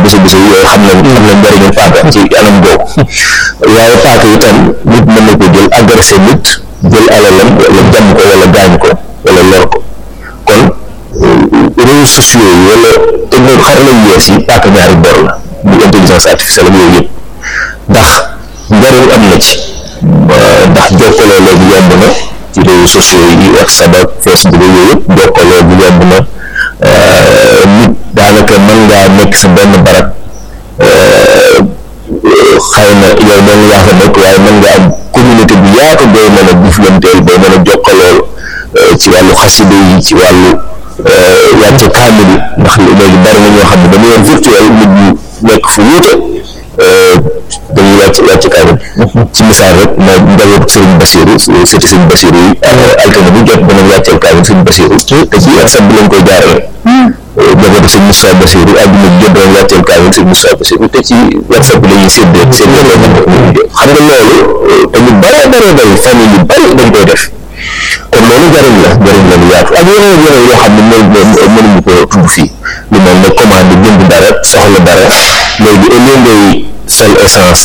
bésa bésa yooyu xam nañ xam nañ njëriñu paaka ci anam boobu waaye paaka itam nit mën na ko jël agressé nit jël alalam wala jàmm ko wala gaañ ko wala lor ko kon réseaux sociaux yi wala technique xarala yu yees yi paaka ñaari bor la bu intelligence artificielle ak yooyu yëpp ndax njëriñ am na ci ndax jokkaloo léegi yomb na ci réseaux sociaux yi WhatsApp ak Facebook yooyu yëpp jokkaloo bi yomb na nit daanaka mën ngaa nekk sa benn barab xëy na yow moom yaa fa nekk waaye mën nga am communauté bu yaatu booy mën a jëflanteel booy mën a jokkaloo ci wàllu xasida yi ci wàllu wàcce kaamil yi ndax léegi bari na ñoo xam ne dañu yor virtuel nit ñu nekk fu wuute dañuy wàcc wàcc kaamil ci misaal rek mooy njabootu Serigne Bassirou sëti Serigne Bassirou yi altine bu jot danañ wàcceel kaamil Serigne Bassirou te ci WhatsApp bi lañ koy jaarale njabootu Serigne Moussa Bassirou àdduna bi jot danañ wàcceel kaamil Serigne Moussa Bassirou te ci WhatsApp bi la ñuy séddee séddee xam nga loolu te ñu bare bare bari famille yu bari dañ koy def kon loolu njëriñ la njëriñ la lu yaatu ak yeneen yeneen yoo xam ne mooy mënuñu ko tudd fii lu mel ne commande jënd dara soxla dara léegi au lieu ngay sol essence